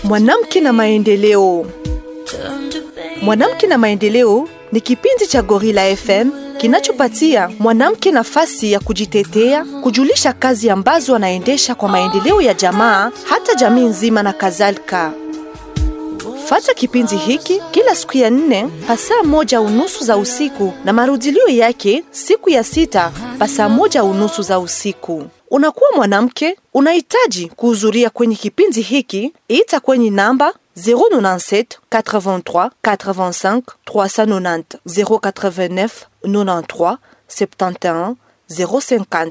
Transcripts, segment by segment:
Mwanamke na maendeleo. Mwanamke na maendeleo ni kipindi cha Gorilla FM kinachopatia mwanamke nafasi ya kujitetea, kujulisha kazi ambazo anaendesha kwa maendeleo ya jamaa, hata jamii nzima na kadhalika. Fata kipindi hiki kila siku ya nne pasaa moja unusu za usiku na marudilio yake siku ya sita pasaa moja unusu za usiku. Unakuwa mwanamke, unahitaji kuhudhuria kwenye kipindi hiki, ita kwenye namba 097 83 85 390 089 93 71 050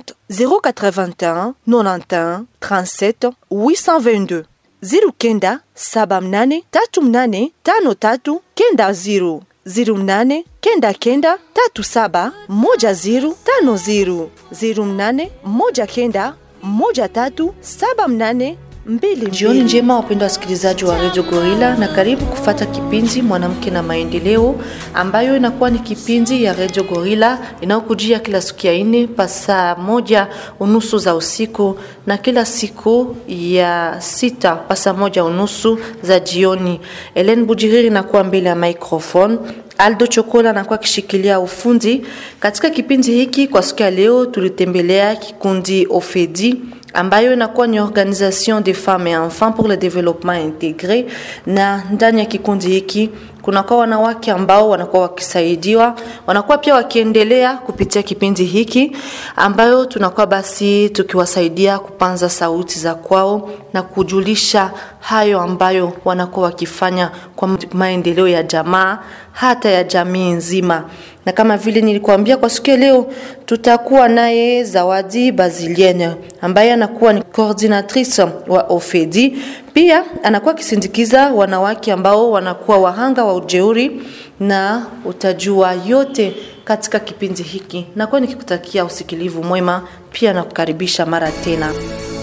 081 91 37 822 ziru kenda saba mnane tatu mnane tano tatu kenda ziru ziru mnane kenda kenda tatu saba moja ziru tano ziru ziru mnane moja kenda moja tatu saba mnane mbili. Jioni njema, wapendwa wasikilizaji wa Radio Gorilla, na karibu kufata kipindi mwanamke na maendeleo, ambayo inakuwa ni kipindi ya Radio Gorilla inayokujia kila siku ya ine pa saa moja unusu za usiku na kila siku ya sita pa saa moja unusu za jioni. Ellen Bujiriri nakuwa mbele ya microphone Aldo Chokola anakuwa akishikilia ufundi katika kipindi hiki. Kwa siku ya leo, tulitembelea kikundi Ofedi ambayo inakuwa ni Organisation des Femmes et Enfants pour le Développement Intégré, na ndani ya kikundi hiki kunakuwa wanawake ambao wanakuwa wakisaidiwa, wanakuwa pia wakiendelea kupitia kipindi hiki ambayo tunakuwa basi tukiwasaidia kupanza sauti za kwao na kujulisha hayo ambayo wanakuwa wakifanya kwa maendeleo ya jamaa hata ya jamii nzima. Na kama vile nilikuambia, kwa siku ya leo tutakuwa naye Zawadi Bazilienne ambaye anakuwa ni coordinatrice wa Ofedi, pia anakuwa akisindikiza wanawake ambao wanakuwa wahanga wa ujeuri, na utajua yote katika kipindi hiki. Nakuwa nikikutakia usikilivu mwema, pia nakukaribisha mara tena.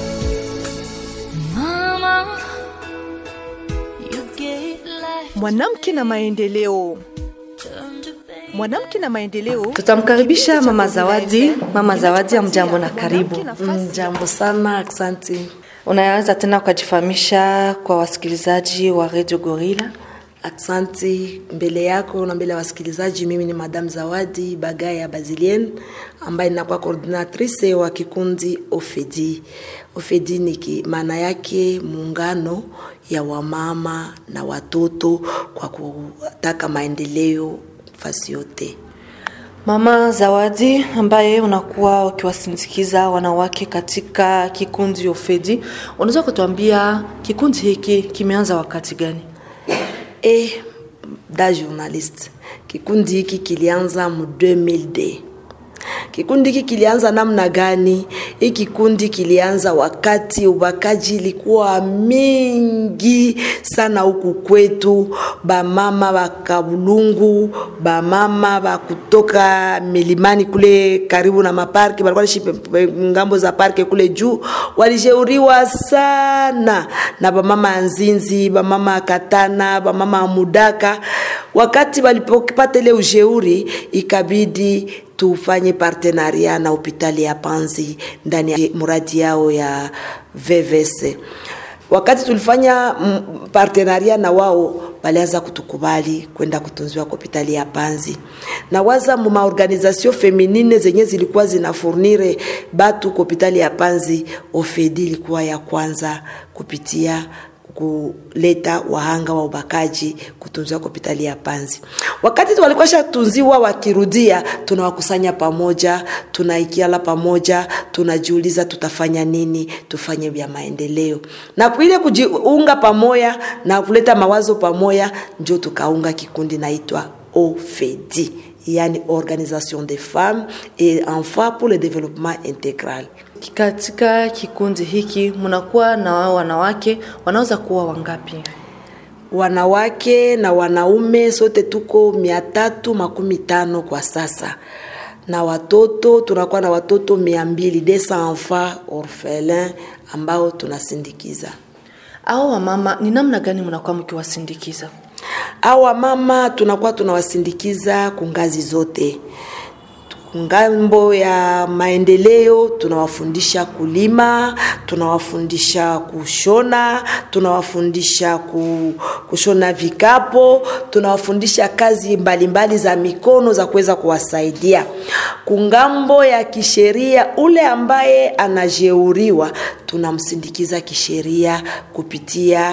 Mwanamke na maendeleo. Mwanamke na maendeleo. Tutamkaribisha mama Zawadi. Mama Zawadi, amjambo na karibu. Jambo sana, asante. Unaweza tena ukajifahamisha kwa wasikilizaji wa Radio Gorilla? Aksanti mbele yako na mbele ya wasikilizaji. Mimi ni Madam Zawadi Bagaya Bazilien ambaye ninakuwa coordinatrice wa kikundi Ofedi. Ofedi ni maana yake muungano ya wamama na watoto kwa kutaka maendeleo fasi yote. Mama Zawadi, ambaye unakuwa ukiwasindikiza wanawake katika kikundi Ofedi, unaweza kutuambia kikundi hiki kimeanza wakati gani? E, da journalist, kikundi hiki kilianza mu 2000 Kikundi hiki kilianza namna gani? Hii kikundi kilianza wakati ubakaji ilikuwa mingi sana huku kwetu, bamama bakabulungu, bamama bakutoka milimani kule karibu na maparki, balikuwa nishi ngambo za parke kule juu, walishauriwa sana na bamama ya Nzinzi, bamama ya Katana, bamama ya Mudaka. Wakati walipopata ile ushauri, ikabidi tufanye partenaria na hospitali ya Panzi ndani ya muradi yao ya VVS. Wakati tulifanya partenaria na wao, walianza kutukubali kwenda kutunziwa kwa hospitali ya Panzi na waza mu maorganization feminine zenye zilikuwa zinafurnire batu kwa hospitali ya Panzi, Ofedi ilikuwa ya kwanza kupitia kuleta wahanga wa ubakaji kutunziwa kwa hospitali ya Panzi. Wakati walikuwa shatunziwa, wakirudia, tunawakusanya pamoja, tunaikiala pamoja, tunajiuliza tutafanya nini, tufanye vya maendeleo, na ile kujiunga pamoja na kuleta mawazo pamoja, ndio tukaunga kikundi naitwa OFEDI, yani Organisation des Femmes et Enfants pour le Développement Intégral. Katika kikundi hiki mnakuwa na wanawake wanaweza kuwa wangapi? Wanawake na wanaume sote tuko mia tatu makumi tano kwa sasa, na watoto tunakuwa na watoto mia mbili desa enfants orphelins ambao tunasindikiza. Au wamama, ni namna gani mnakuwa mkiwasindikiza? Au wamama tunakuwa tunawasindikiza kungazi zote ngambo ya maendeleo tunawafundisha kulima tunawafundisha kushona tunawafundisha ku, kushona vikapo tunawafundisha kazi mbalimbali mbali za mikono za kuweza kuwasaidia kungambo ya kisheria ule ambaye anajeuriwa tunamsindikiza kisheria kupitia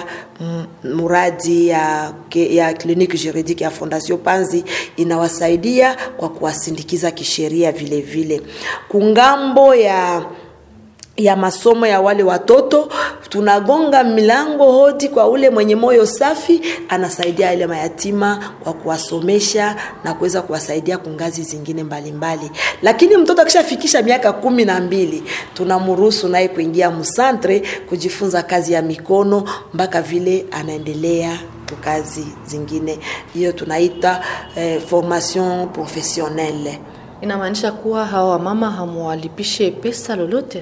muradi ya, ya kliniki juridique ya fondation panzi inawasaidia kwa kuwasindikiza kisheria vile vile kungambo ya ya masomo ya wale watoto tunagonga milango hodi kwa ule mwenye moyo safi anasaidia ile mayatima kwa kuwasomesha na kuweza kuwasaidia kungazi zingine mbalimbali mbali. lakini mtoto akishafikisha miaka kumi na mbili tunamruhusu naye kuingia msantre kujifunza kazi ya mikono mpaka vile anaendelea kazi zingine hiyo tunaita eh, formation professionnelle inamaanisha kuwa hawa wamama hamuwalipishe pesa lolote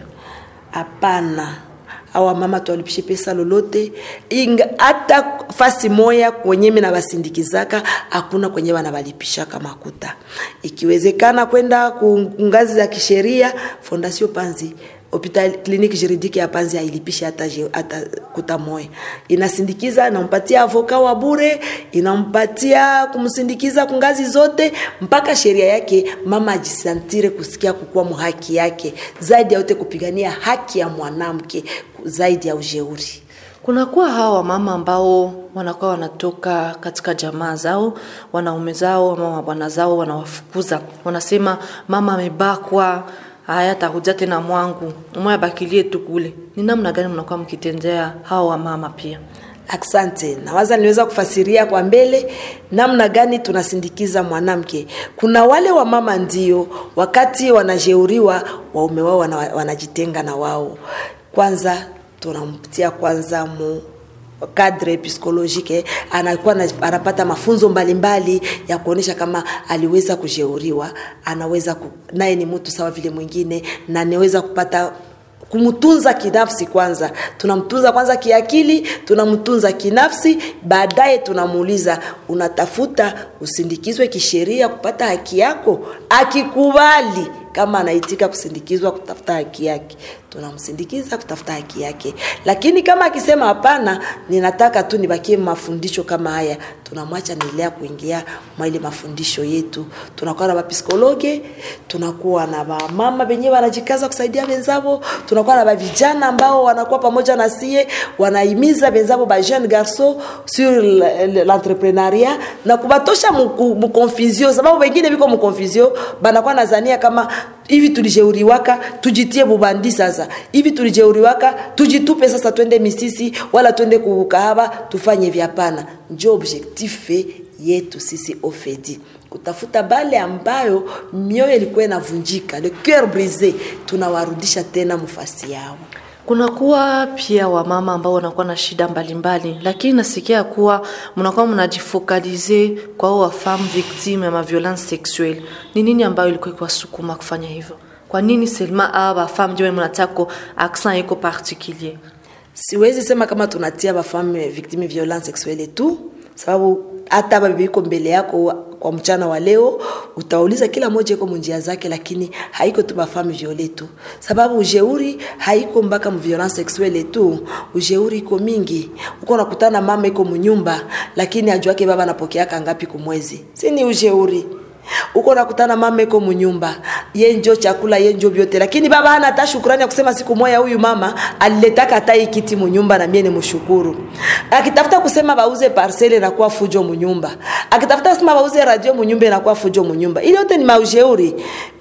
hapana awa mama tuwalipishe pesa lolote inga hata fasi moya kwenye mi nabasindikizaka hakuna kwenye banawalipishaka makuta ikiwezekana kwenda kungazi za kisheria fondation panzi hopital kliniki juridike ya panzi hailipishi hata, hata kuta moya inasindikiza inampatia avoka wa bure inampatia kumsindikiza kungazi zote mpaka sheria yake mama ajisantire kusikia kukuwa mhaki yake zaidi ya yote kupigania haki ya mwanamke zaidi ya ujeuri kunakuwa hawa wamama ambao wanakuwa wanatoka katika jamaa zao wanaume zao ama mabwana zao wanawafukuza wanasema mama amebakwa haya takuja tena mwangu umoya bakilie tu kule ni namna gani mnakuwa mkitendea hawa wamama pia Asante. Nawaza niweza kufasiria kwa mbele namna gani tunasindikiza mwanamke. Kuna wale wamama ndio wakati wanajeuriwa waume wao wana, wanajitenga na wao. Kwanza tunamtia kwanza mu kadre psikolojike anakuwa anapata mafunzo mbalimbali mbali ya kuonyesha kama aliweza kujeuriwa, anaweza ku, naye ni mtu sawa vile mwingine na anaweza kupata kumtunza kinafsi kwanza tunamtunza kwanza kiakili tunamtunza kinafsi baadaye tunamuuliza unatafuta usindikizwe kisheria kupata haki yako akikubali kama anaitika kusindikizwa kutafuta haki yake tunamsindikiza kutafuta haki yake lakini kama akisema hapana ninataka tu nibakie mafundisho kama haya tunamwacha naendelea kuingia mwa ile mafundisho yetu tunakuwa na bapsikologe tunakuwa na bamama wenyewe wanajikaza kusaidia wenzavo tunakuwa na bavijana ambao wanakuwa pamoja na sie wanahimiza wenzavo ba jeune garçon sur l'entrepreneuriat na kubatosha mukonfusio sababu wengine viko mukonfusio banakuwa nazania kama hivi tulijeuriwaka tujitie bubandi sasa hivi tulijeuriwaka tujitupe sasa twende misisi wala twende kukahaba tufanye vyapana njo objektife yetu sisi ofedi kutafuta bale ambayo mioyo ilikuwa inavunjika le coeur brise tunawarudisha tena mufasi yao kunakuwa pia wamama ambao wanakuwa na shida mbalimbali mbali. lakini nasikia kuwa mnakuwa mnajifokalize kwa hao wafam victime ya maviolence sexuelle ni nini ambayo ilikuwa ikiwasukuma kufanya hivyo kwa nini selma aa bafam ndio mnatako accent iko particulier siwezi sema kama tunatia bafame victime violence sexuelle tu sababu hata babibi iko mbele yako kwa mchana wa leo utauliza kila moja iko munjia zake lakini haiko tu bafame viole tu sababu ujeuri haiko mpaka mviolence sexuelle tu ujeuri iko mingi uko unakutana mama iko munyumba lakini ajuake baba anapokeaka ngapi kumwezi si ni ujeuri uko nakutana mama iko munyumba ye njo chakula ye njo vyote lakini baba hana hata shukurani ya kusema siku moya huyu mama aliletaka hata hii kiti munyumba na mie ni mshukuru akitafuta kusema bauze parcele nakuwa fujo munyumba akitafuta kusema bauze radio munyumba inakuwa fujo munyumba ile yote ni maujeuri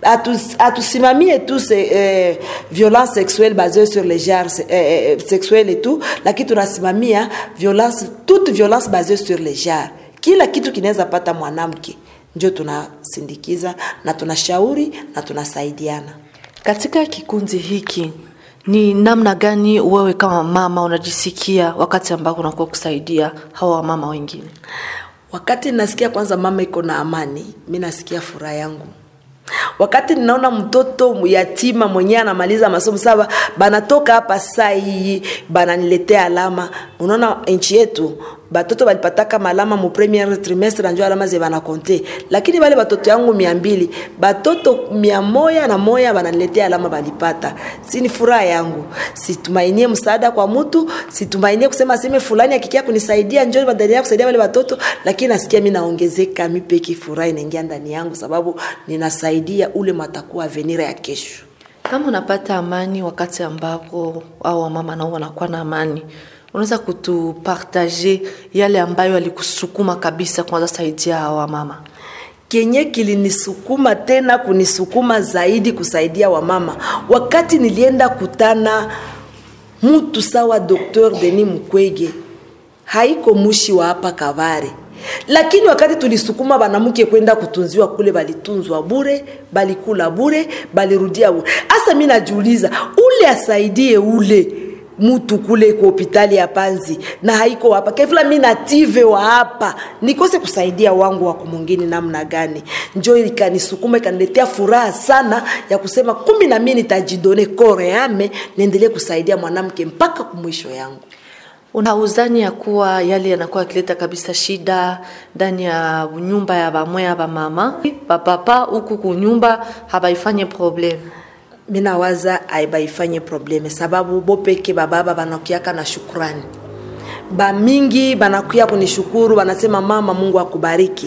atusimamie tu se, eh, violence sexuelle basée sur les genres eh, sexuelle et tout lakini tunasimamia violence toute violence basée sur les genres kila kitu kinaweza pata mwanamke ndio tunasindikiza na tunashauri na tunasaidiana katika kikundi hiki ni namna gani wewe kama mama unajisikia wakati ambako unakuwa kusaidia hawa wamama wengine wakati nasikia kwanza mama iko na amani mi nasikia furaha yangu wakati ninaona mtoto yatima mwenyewe anamaliza masomo saba banatoka hapa saa hii bananiletea alama unaona nchi yetu batoto balipataka malama mu premier trimestre njo alama ze banakonte lakini bale batoto yangu mia mbili batoto mia moya na moya bananiletea alama balipata sini furaha yangu situmainie msaada kwa mtu situmainie kusema seme fulani akikia kunisaidia njo badalia kusaidia wale watoto lakini nasikia mi naongezeka mi peki furaha inaingia ndani yangu sababu ninasaidia ule matakuwa avenira ya kesho Kama unapata amani wakati ambako au wamama nao wanakuwa na amani, unaweza kutupartaje yale ambayo alikusukuma kabisa kwanza saidia hawa wamama? kenye kilinisukuma tena kunisukuma zaidi kusaidia wamama wakati nilienda kutana mtu sawa Dr. Denis Mukwege haiko mushi wa hapa Kabare, lakini wakati tulisukuma banamuke kwenda kutunziwa kule, balitunzwa bure, balikula bure, balirudia bure. Asa mi najiuliza ule asaidie ule mutu kule kwa hospitali ya Panzi na haiko hapa kefla, mi native wa hapa nikose kusaidia wangu wako mwingine namna gani? Njo ikanisukuma ikaniletea furaha sana ya kusema kumbi na mimi nitajidone kore yame niendelee kusaidia mwanamke mpaka kumwisho yangu. Unauzani ya kuwa yale yanakuwa yakileta kabisa shida ndani ya nyumba ya bamwe ba mama bapapa huku kunyumba habaifanye problem minawaza aibaifanye probleme sababu bopeke bababa banakuyaka na shukrani bamingi banakuya kunishukuru banasema mama mungu akubariki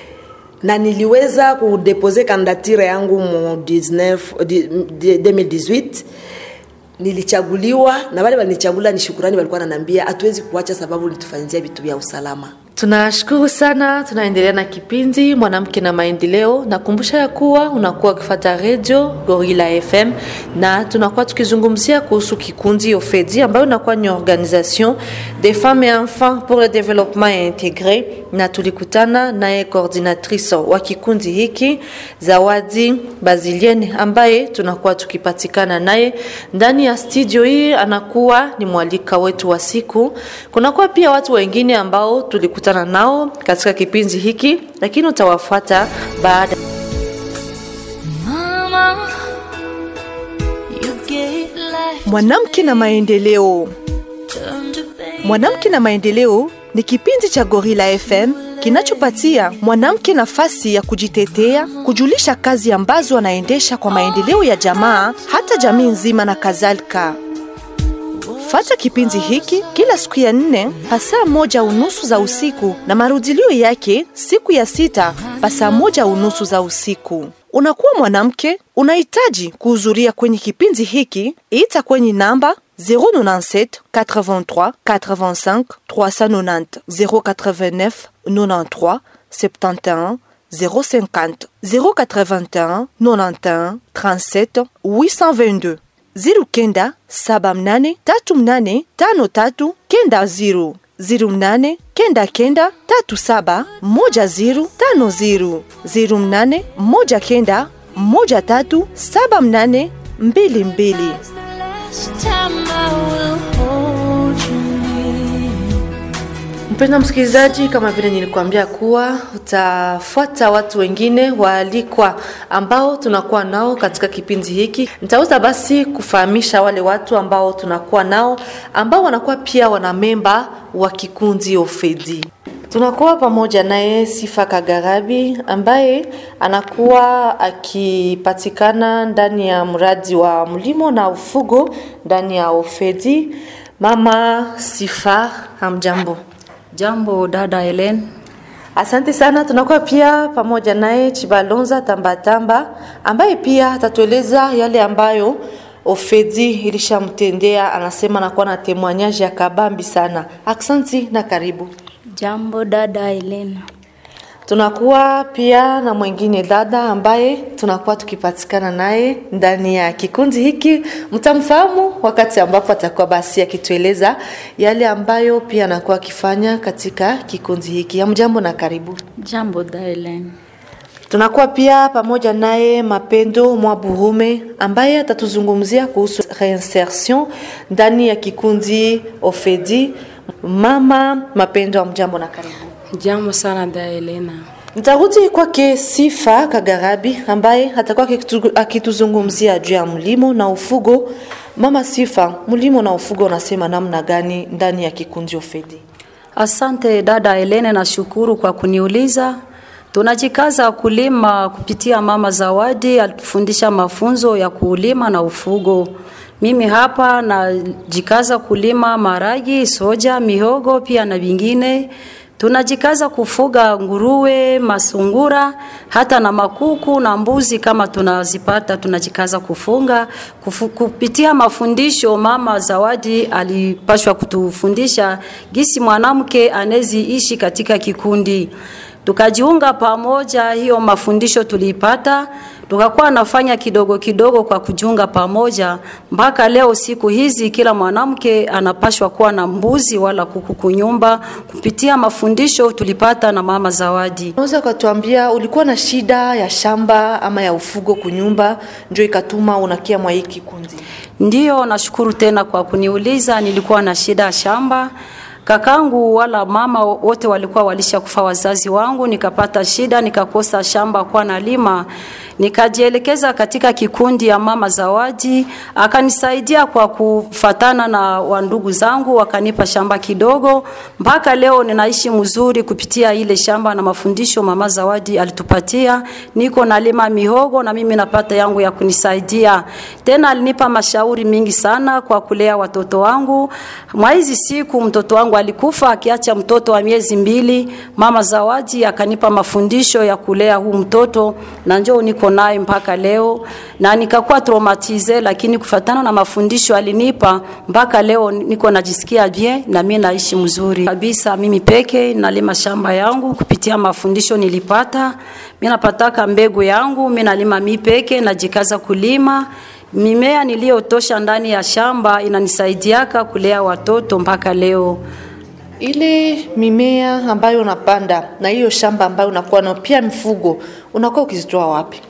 na niliweza kudepose kandidatire yangu mu 19 di- di- 2018 nilichaguliwa na wale walinichagula ni shukurani walikuwa nanambia hatuwezi kuacha sababu litufanyizia vitu vya usalama Tunashukuru sana, tunaendelea na kipindi mwanamke na maendeleo. Nakumbusha ya kuwa unakuwa ukifata radio Gorilla FM na tunakuwa tukizungumzia kuhusu kikundi OFEDI ambayo inakuwa ni organisation des femmes et enfants pour le développement intégré, na tulikutana naye coordinatrice wa kikundi hiki Zawadi Bazilienne ambaye tunakuwa tukipatikana naye ndani ya studio hii, anakuwa ni mwalika wetu wa siku. Kunakuwa pia watu wengine ambao tulikutana nao katika kipindi hiki, lakini utawafuata baada Mama, you gave life Mwanamke na maendeleo. turned to pain. Mwanamke na maendeleo ni kipindi cha Gorilla FM kinachopatia mwanamke nafasi ya kujitetea, kujulisha kazi ambazo anaendesha kwa maendeleo ya jamaa, hata jamii nzima na kadhalika. Fata kipindi hiki kila siku ya nne pasaa moja unusu za usiku na marudilio yake siku ya sita pasaa moja unusu za usiku. Unakuwa mwanamke, unahitaji kuhudhuria kwenye kipindi hiki, ita kwenye namba 097 83 85 390 089 93 71 050 081 91 37 822 ziru kenda saba mnane tatu mnane tano tatu kenda ziru ziru mnane kenda kenda tatu saba moja ziru tano ziru ziru mnane moja kenda moja tatu saba mnane mbili mbili It's the last time I will hold you near. Mpenda msikilizaji, kama vile nilikuambia kuwa utafuata watu wengine waalikwa ambao tunakuwa nao katika kipindi hiki. Nitaweza basi kufahamisha wale watu ambao tunakuwa nao ambao wanakuwa pia wana memba wa kikundi Ofedi. Tunakuwa pamoja naye Sifa Kagarabi ambaye anakuwa akipatikana ndani ya mradi wa mlimo na ufugo ndani ya Ofedi. Mama Sifa, hamjambo? Jambo dada Helen. Asante sana. Tunakuwa pia pamoja naye Chibalonza Tambatamba ambaye pia atatueleza yale ambayo Ofedi ilishamtendea. Anasema anakuwa na temwanyaji ya kabambi sana. Aksanti na karibu. Jambo dada Helen. Tunakuwa pia na mwingine dada ambaye tunakuwa tukipatikana naye ndani ya kikundi hiki. Mtamfahamu wakati ambapo atakuwa basi akitueleza yale ambayo pia anakuwa akifanya katika kikundi hiki. Hamjambo na karibu. Jambo dada Helen. Tunakuwa pia pamoja naye Mapendo Mwaburume ambaye atatuzungumzia kuhusu reinsertion ndani ya kikundi Ofedi. Mama Mapendo, amjambo na karibu. Jambo sana da Elena. Nitarudi kwake Sifa Kagarabi ambaye atakuwa akitu- akituzungumzia juu ya mlimo na ufugo. Mama Sifa, mlimo na ufugo unasema namna gani ndani ya kikundi Ofedi? Asante dada Helene, nashukuru kwa kuniuliza. Tunajikaza kulima kupitia Mama Zawadi, alitufundisha mafunzo ya kulima na ufugo. Mimi hapa najikaza kulima maragi, soja, mihogo pia na vingine. Tunajikaza kufuga nguruwe, masungura, hata na makuku na mbuzi kama tunazipata, tunajikaza kufunga. Kufu, kupitia mafundisho Mama Zawadi alipashwa kutufundisha gisi mwanamke anezi ishi katika kikundi tukajiunga pamoja. Hiyo mafundisho tuliipata, tukakuwa nafanya kidogo kidogo kwa kujiunga pamoja, mpaka leo siku hizi kila mwanamke anapashwa kuwa na mbuzi wala kuku kunyumba, kupitia mafundisho tulipata na Mama Zawadi. Unaweza ukatuambia ulikuwa na shida ya shamba ama ya ufugo kunyumba, ndio ikatuma unakia mwa hii kikundi? Ndiyo, nashukuru tena kwa kuniuliza. Nilikuwa na shida ya shamba kakangu wala mama wote walikuwa walisha kufa wazazi wangu, nikapata shida, nikakosa shamba kwa nalima, nikajielekeza katika kikundi ya Mama Zawadi, akanisaidia kwa kufatana na wandugu zangu, wakanipa shamba kidogo, mpaka leo ninaishi mzuri kupitia ile shamba na mafundisho Mama Zawadi alitupatia. Niko nalima mihogo na mimi napata yangu ya kunisaidia. Tena alinipa mashauri mingi sana kwa kulea watoto wangu. Mwa hizi siku mtoto wangu alikufa akiacha mtoto wa miezi mbili. Mama Zawadi akanipa mafundisho ya kulea huu mtoto na njoo niko naye mpaka leo, na nikakuwa traumatize, lakini kufatana na mafundisho alinipa mpaka leo niko najisikia bien na mimi naishi mzuri kabisa. Mimi peke nalima shamba yangu kupitia mafundisho nilipata. Mimi napataka mbegu yangu, mimi nalima mimi peke, najikaza kulima mimea niliyotosha ndani ya shamba inanisaidiaka kulea watoto mpaka leo. Ile mimea ambayo unapanda na hiyo shamba ambayo unakuwa nayo pia mifugo unakuwa ukizitoa wapi?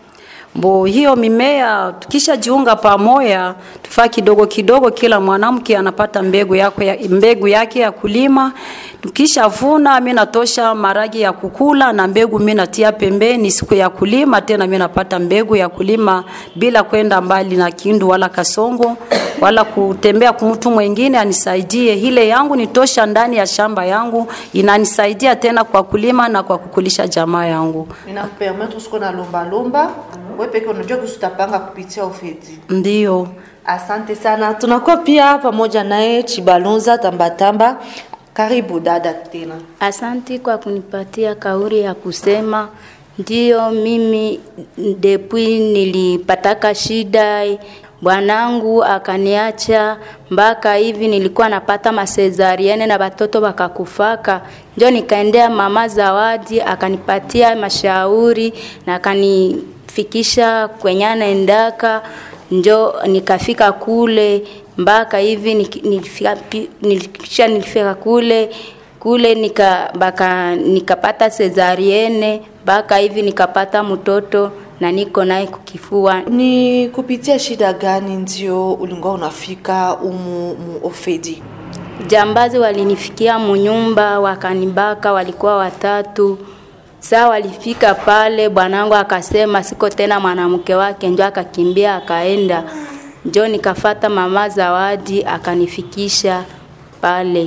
Mbo hiyo mimea tukishajiunga pamoja, tufaa kidogo kidogo, kila mwanamke anapata mbegu yako ya, mbegu yake ya kulima. Tukishavuna mimi natosha maragi ya kukula na mbegu mimi natia pembeni siku ya kulima, tena mimi napata mbegu ya kulima bila kwenda mbali na Kindu wala Kasongo wala kutembea kwa mtu mwingine anisaidie. Ile yangu nitosha ndani ya shamba yangu, inanisaidia tena kwa kulima na kwa kukulisha jamaa yangu. Inakupermettre usiko na lomba lomba, wewe peke unajua kuhusu utapanga kupitia ufeti. Ndiyo. Asante sana. Tunakuwa pia pamoja naye Chibalonza Tambatamba. Karibu dada tena. Asanti kwa kunipatia kauli ya kusema. Ndiyo, mimi depuis nilipataka shida, bwanangu akaniacha, mpaka hivi nilikuwa napata masezariene na watoto wakakufaka, ndio nikaendea mama Zawadi akanipatia mashauri na akanifikisha kwenye anaendaka, njo nikafika kule mpaka hivi nik- nilifika, pi- nilikisha nilifika kule kule nika baka nikapata sezariene mpaka hivi nikapata mtoto na niko naye kukifua. Ni kupitia shida gani ndio ulikuwa unafika umu mu ofedi? Jambazi walinifikia munyumba wakanibaka, walikuwa watatu. Saa walifika pale, bwanangu akasema siko tena mwanamke wake, njo akakimbia akaenda, njo nikafata mama Zawadi akanifikisha pale.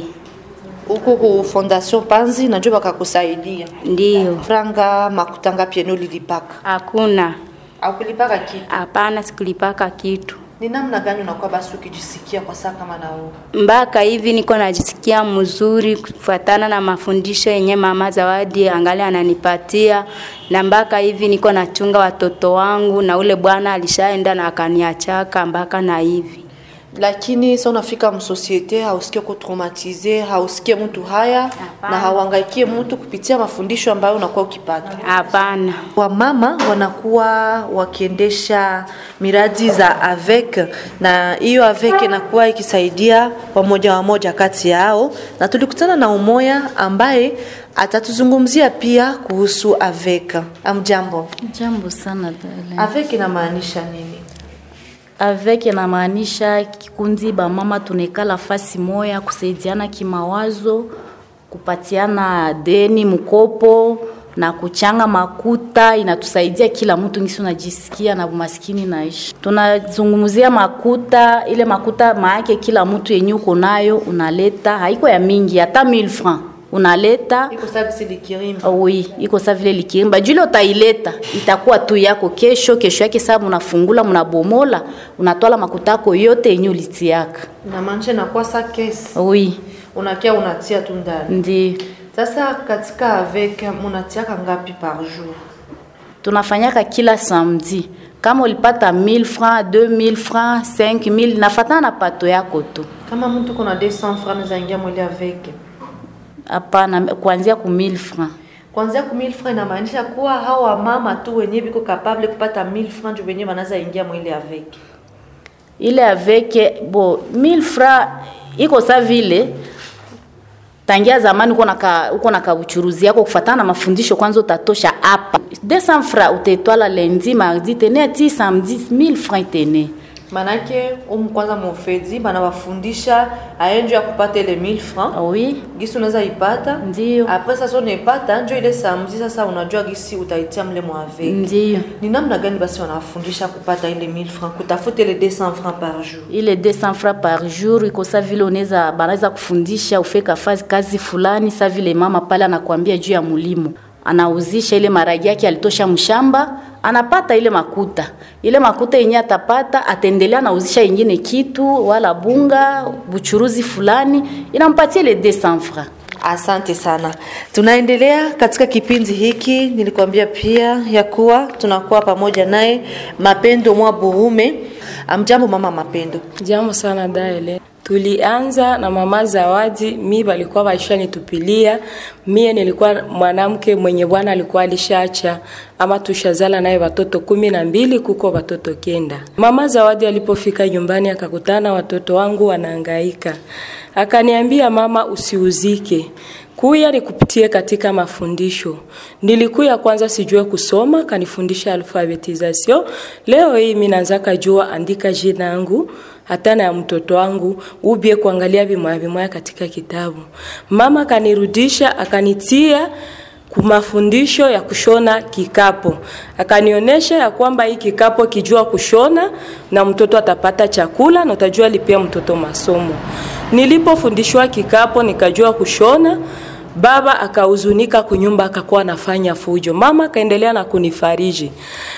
Huko ku Fondation Panzi najua bakakusaidia. Ndiyo, Franga makutanga pia ndio ulilipaka. hakuna Au kulipaka kitu. hapana, sikulipaka kitu Ni namna gani unakuwa basi ukijisikia kwa saa kama na wewe? mpaka hivi niko najisikia mzuri kufuatana na mafundisho yenye mama Zawadi angali ananipatia, na mpaka hivi niko nachunga watoto wangu, na ule bwana alishaenda na akaniachaka mpaka na hivi. lakini sa unafika msosiete hausikie ko traumatize hausikie mtu haya na hauangaikie mtu kupitia mafundisho ambayo unakuwa ukipata Hapana, wamama wanakuwa wakiendesha miradi za avec na hiyo avec inakuwa ikisaidia wamoja wamoja kati yao na tulikutana na umoya ambaye atatuzungumzia pia kuhusu avec amjambo Jambo sana dada. avec inamaanisha nini Avec inamaanisha kikundi ba mama tunekala fasi moya kusaidiana kimawazo, kupatiana deni, mkopo, na kuchanga makuta inatusaidia kila mtu ngisi unajisikia na umaskini naishi. Tunazungumzia makuta, ile makuta maake kila mtu yenye uko nayo unaleta, haiko ya mingi, hata 1000 francs unaleta iko service likirimba Oh, oui, iko sa vile likirimba jule utaileta itakuwa tu yako kesho kesho yake saa munafungula munabomola unatwala makutako yote yenye ulitiaka inamaanisha inakuwa sa kesi oui unakia unatia tu ndani ndi sasa katika avec munatiaka ngapi par jour tunafanyaka kila samedi kama ulipata 1000 francs 2000 francs 5000 nafatana na pato yako tu kama mtu kuna 200 francs zaingia mwili avec hapana kuanzia ku 1000 francs kwanzia ku 1000 francs inamaanisha kuwa hao wamama tu wenye biko capable kupata 1000 francs juu wenye wanaza ingia mwili avec ile avec bo 1000 francs iko sa vile tangia zamani uko na ka, uko na kauchuruzi yako kufatana na mafundisho kwanza utatosha hapa 200 francs utaitwala lundi mardi tene ti samedi 1000 francs tene manake umu kwanza mofedi banawafundisha ayenjo ya kupata ile 1000 francs oui gisi unaweza ipata Ndiyo. apres sasa unaipata njo ile samedi sasa unajua gisi utaitia mle mwaveki ndiyo ni namna gani basi wanafundisha kupata ile 1000 francs kutafuta ile 200 francs par jour ile 200 francs par jour iko sa vile unaweza banaweza kufundisha ufeka fazi kazi fulani sa vile mama pale anakuambia juu ya mulimo anauzisha ile maragi yake alitosha mshamba anapata ile makuta ile makuta yenye atapata ataendelea anauzisha ingine kitu wala bunga buchuruzi fulani inampatia ile 200 francs Asante sana. Tunaendelea katika kipindi hiki, nilikwambia pia ya kuwa tunakuwa pamoja naye Mapendo mwa Burume. Amjambo mama Mapendo. Jambo sana daele. Tulianza na mama Zawadi, mi balikuwa baishanitupilia. Mie nilikuwa mwanamke mwenye bwana alikuwa alishaacha ama tushazala naye watoto kumi na mbili, kuko watoto kenda. Mama Zawadi alipofika nyumbani akakutana watoto wangu wanahangaika, akaniambia mama, usiuzike kuya nikupitie katika mafundisho. Nilikuya kwanza sijue kusoma, kanifundisha alfabetisation. Leo hii mimi naanza kujua andika jina yangu hata na ya mtoto wangu ubie kuangalia vimoya vimoya katika kitabu. Mama kanirudisha akanitia kumafundisho ya kushona kikapo, akanionyesha ya kwamba hii kikapo kijua kushona na mtoto atapata chakula na utajua lipia mtoto masomo. Nilipofundishwa kikapo nikajua kushona, baba akahuzunika kunyumba, akakuwa anafanya fujo. Mama akaendelea na kunifariji,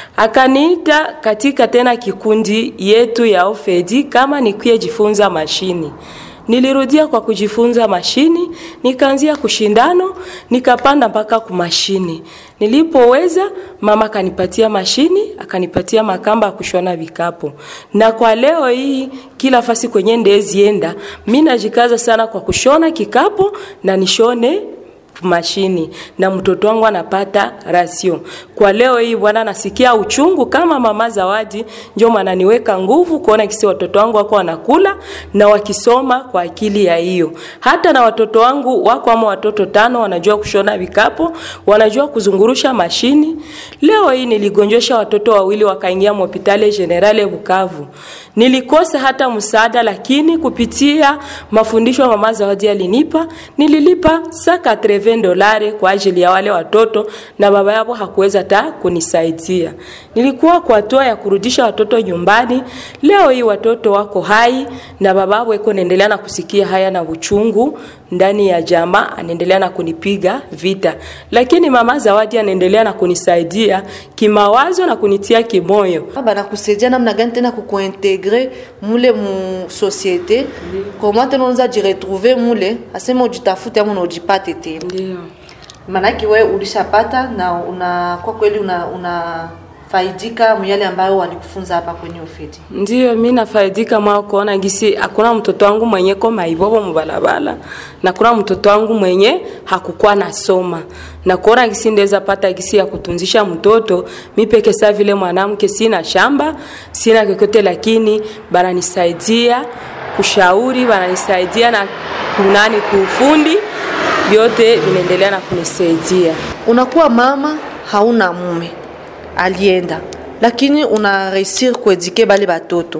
akaniita katika tena kikundi yetu ya ofedi kama nikuye jifunza mashini Nilirudia kwa kujifunza mashini, nikaanzia kushindano, nikapanda mpaka kumashini. Nilipoweza, mama akanipatia mashini, akanipatia makamba ya kushona vikapu. Na kwa leo hii kila fasi kwenye ndezienda, mimi najikaza sana kwa kushona kikapu na nishone mashini na mtoto wangu anapata rasio. Kwa leo hii bwana, nasikia uchungu kama mama Zawadi, ndio maana niweka nguvu kuona kisi watoto wangu wako wanakula na wakisoma kwa akili ya hiyo. Hata na watoto wangu wako ama watoto tano wanajua kushona vikapo, wanajua kuzungurusha mashini. Leo hii niligonjesha watoto wawili wakaingia hospitali Generale Bukavu. Nilikosa hata msaada, lakini kupitia mafundisho ya mama Zawadi alinipa, nililipa saka 20 dolari kwa ajili ya wale watoto na baba yao hakuweza hata kunisaidia. Nilikuwa kwa hatua ya kurudisha watoto nyumbani. Leo hii watoto wako hai na baba yao iko naendelea na kusikia haya na uchungu ndani ya jamaa, anaendelea na kunipiga vita, lakini mama Zawadi anaendelea na kunisaidia kimawazo na kunitia kimoyo. banakusaidia namna gani tena kukuintegre mule mu societe comment tena unaweza jiretrouve mule aseme ujitafute ama unaujipate tena Ndio. maanake we ulishapata na una kwa kweli una, una faidika myale ambayo walikufunza hapa kwenye ofeti Ndiyo, mi nafaidika mwa kuona gisi hakuna mtoto wangu mwenye ko maibobo mubalabala na kuna mtoto wangu mwenye hakukuwa nasoma na kuona gisi ndeza pata gisi ya kutunzisha mtoto mi peke saa vile mwanamke, sina shamba sina kokote, lakini bananisaidia kushauri, bananisaidia na kunani kuufundi, vyote vinaendelea na kunisaidia. unakuwa mama hauna mume alienda lakini una reusir kuedike bale batoto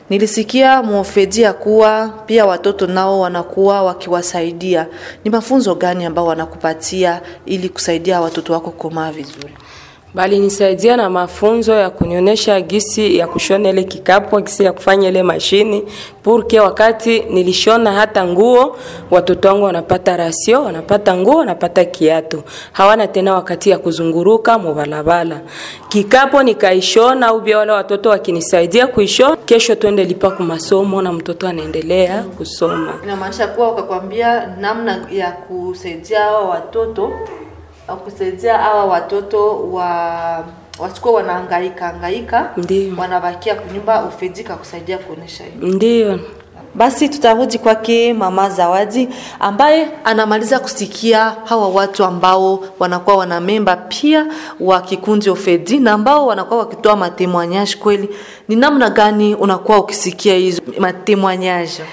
Nilisikia mwofedi ya kuwa pia watoto nao wanakuwa wakiwasaidia. Ni mafunzo gani ambao wanakupatia ili kusaidia watoto wako kukomaa vizuri? bali nisaidia na mafunzo ya kunionyesha gisi ya kushona ile kikapu, gisi ya kufanya ile mashini purke. Wakati nilishona hata nguo, watoto wangu wanapata rasio, wanapata nguo, wanapata kiatu, hawana tena wakati ya kuzunguruka mubalabala. Kikapu nikaishona, au bia wale watoto wakinisaidia kuishona, kesho twende lipa ku masomo na mtoto anaendelea kusoma. Inamaanisha kuwa ukakwambia namna ya kusaidia hawa watoto au kusaidia hawa watoto wa wasikuwa wanahangaika hangaika, Ndiyo. wanabakia kunyumba, ufedika kusaidia kuonesha hiyo. Ndiyo. Basi tutarudi kwake Mama Zawadi ambaye anamaliza kusikia hawa watu ambao wanakuwa wana memba pia wa kikundi Ofedi na ambao wanakuwa wakitoa matemoignage. Kweli ni namna gani unakuwa ukisikia hizo matemoignage?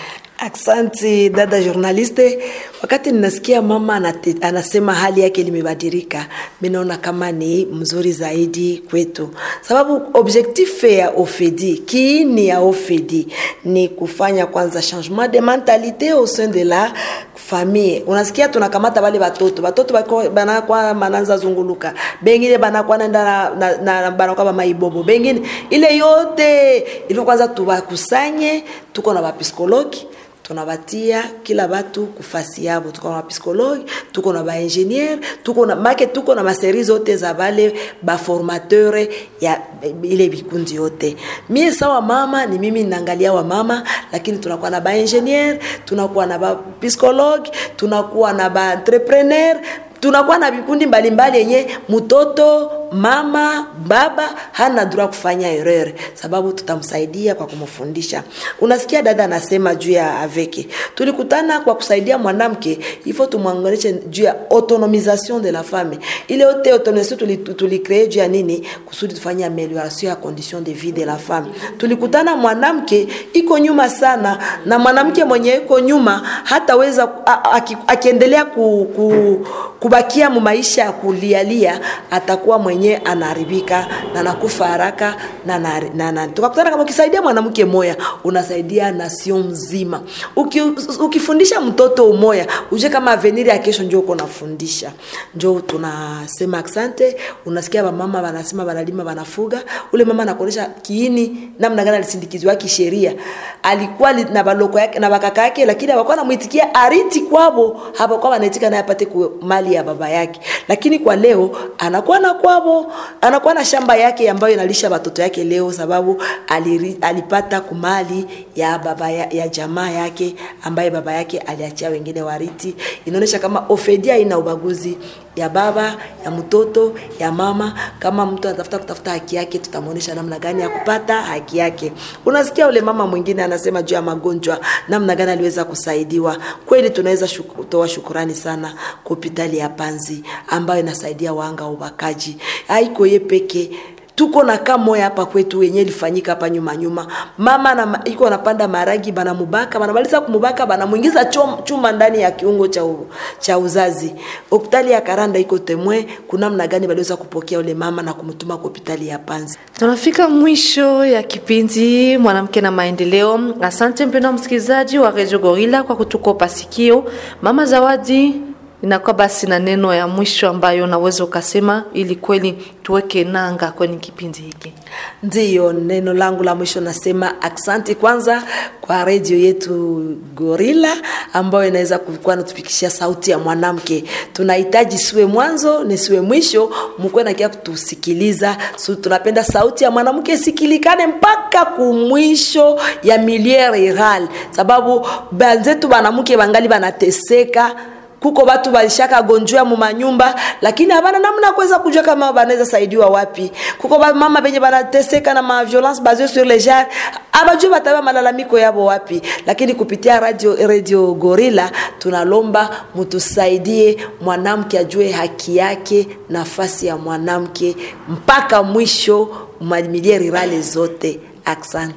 Aksanti dada journaliste. Wakati ninasikia mama anate, anasema hali yake limebadilika, mimi naona kama ni mzuri zaidi kwetu, sababu objectif ya OFEDI, kiini ya OFEDI ni kufanya kwanza changement de mentalité au sein de la famille. Unasikia tunakamata wale watoto, watoto bako banakuwa mananza zunguluka, bengine banakuwa naenda na, na, na banakuwa ba maibobo, bengine ile yote ilikuwa kwanza tubakusanye, tuko na bapsikologi tunabatia kila batu kufasi yabo tuko na bapsikologi tuko na baingenieur tuko na make tuko na maseri zote za bale baformateur ya ile vikundi yote mie sawa mama ni mimi ninaangalia wa mama lakini tunakuwa na baingenieur tunakuwa na bapsikologi tunakuwa na baentrepreneur tunakuwa na vikundi mbalimbali yenye mtoto mama baba hana droit kufanya erreur sababu tutamsaidia kwa kumfundisha unasikia dada anasema juu ya aveke tulikutana kwa kusaidia mwanamke ifo tumwanganishe juu ya autonomisation de la femme ile yote autonomisation tulicree tuli, tuli juu ya nini kusudi tufanye amelioration ya condition de vie de la femme tulikutana mwanamke iko nyuma sana na mwanamke mwenye iko nyuma hataweza akiendelea ku, ku, kubakia mu maisha ya kulialia atakuwa mwenye anaharibika na nakufa haraka na, na, na, na. tukakutana kama ukisaidia mwanamke moya unasaidia nation mzima Uki, ukifundisha mtoto umoya uje kama avenir ya kesho njo uko nafundisha njo tunasema asante unasikia bamama banasema banalima banafuga ule mama anakuonyesha kiini namna gani alisindikiziwa kisheria alikuwa li, na baloko yake na bakaka yake lakini hawakuwa namuitikia ariti kwabo hapakuwa wanaitika naye apate mali ya baba yake lakini kwa leo anakuwa na kwabo anakuwa na shamba yake ambayo inalisha watoto yake leo sababu aliri, alipata kumali ya baba ya, ya jamaa yake ambaye baba yake aliachia wengine wariti inaonyesha kama ofedia ina ubaguzi ya baba ya mtoto ya mama kama mtu anatafuta kutafuta haki yake tutamwonyesha namna gani ya kupata haki yake unasikia ule mama mwingine anasema juu ya magonjwa namna gani aliweza kusaidiwa kweli tunaweza shuku, toa shukurani sana kwa hospitali ya panzi ambayo inasaidia wanga wa ubakaji haiko ye peke tuko na kamoya hapa kwetu wenye ilifanyika hapa nyuma nyuma mama na, iko anapanda maragi banamubaka banamaliza kumubaka banamuingiza chuma ndani ya kiungo cha, u, cha uzazi hospitali ya karanda iko temwe kunamna gani baliweza kupokea ule mama na kumtuma kwa hospitali ya panzi tunafika mwisho ya kipindi mwanamke na maendeleo asante mpendo msikilizaji wa redio gorila kwa kutukopa sikio mama zawadi inakuwa basi na neno ya mwisho ambayo unaweza ukasema ili kweli tuweke nanga kwenye kipindi hiki ndiyo neno langu la mwisho nasema aksanti kwanza kwa redio yetu gorila ambayo inaweza kuwa natufikishia sauti ya mwanamke tunahitaji siwe mwanzo nisiwe mwisho mkuwe nakia kutusikiliza so, tunapenda sauti ya mwanamke sikilikane mpaka kumwisho ya milie rural sababu banzetu banamke bangali banateseka kuko batu balishaka gonjwa mu manyumba lakini habana namna kuweza kujua kama banaweza saidiwa wapi kuko ba mama benye banateseka na ma violence basée sur les genres abajue bataba malalamiko yabo wapi lakini kupitia radio radio gorilla tunalomba mtusaidie mwanamke ajue haki yake nafasi ya mwanamke mpaka mwisho mamilie rirale zote asante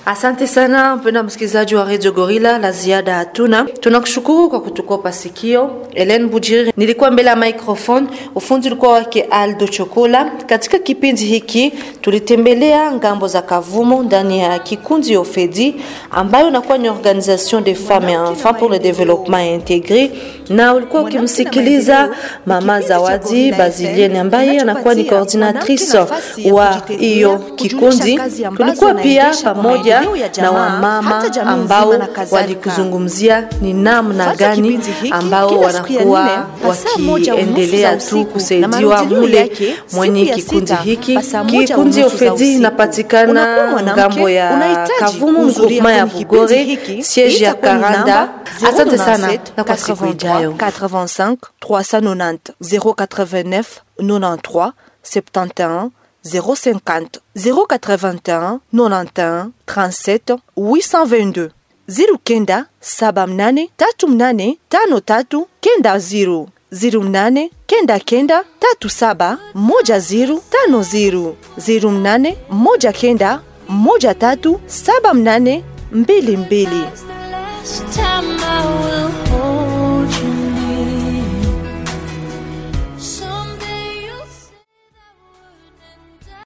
Asante sana mpenda msikilizaji wa Radio Gorilla, la ziada hatuna. Tunakushukuru kwa kutukopa sikio. Helen Bujiri nilikuwa mbele ya microphone, ufundi ulikuwa wake Aldo Chokola. Katika kipindi hiki tulitembelea ngambo za Kavumo ndani ya kikundi Ofedi ambayo inakuwa ni Organisation des femmes et enfants pour le développement intégré, na ulikuwa ukimsikiliza Mama Zawadi Bazilienne ambaye anakuwa ni coordinatrice wa hiyo kikundi. Tulikuwa pia pamoja na wamama ambao walikuzungumzia ni namna gani ambao wanakuwa wakiendelea tu kusaidiwa mule mwenye kikundi hiki. Kikundi Ofedi inapatikana ngambo ya Kavumu, mgrupema ya Bugore, siege ya Karanda. Asante sana na kwa siku ijayo. 85 390 089 93 71 050 081 91 37 822 ziru kenda saba mnane tatu mnane tano tatu kenda ziru ziru mnane kenda kenda tatu saba moja ziru tano ziru ziru mnane moja kenda moja tatu saba mnane mbili mbili Last time I will